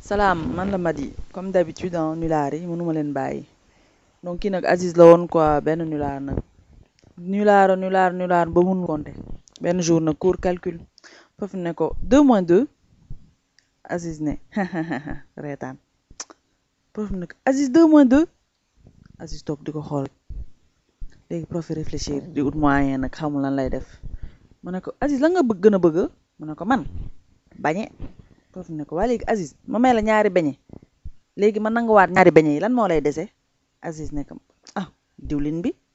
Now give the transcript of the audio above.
salaam man la Madi comme d'habitude ah nulaar yi mënuma leen bàyyi donc kii nag Aziz la woon quoi benn nulaar nag nulaar nulaar nulaar ba mun compter benn jour nag cours calcul foofu ne ko 2 moins 2 Aziz ne reetaan prof ne ko Aziz 2 moins 2 Aziz toog di ko xool léegi prof réfléchir di ut moyen nag xamul lan lay def mu ne ko Aziz la nga bëgg gën a bëgg mu ne ko man bañe prof ne ko waa léegi Aziz ma may la ñaari beñe léegi ma nanguwaat ñaari beñe yi lan moo lay dese Aziz ne ko ah diwlin bi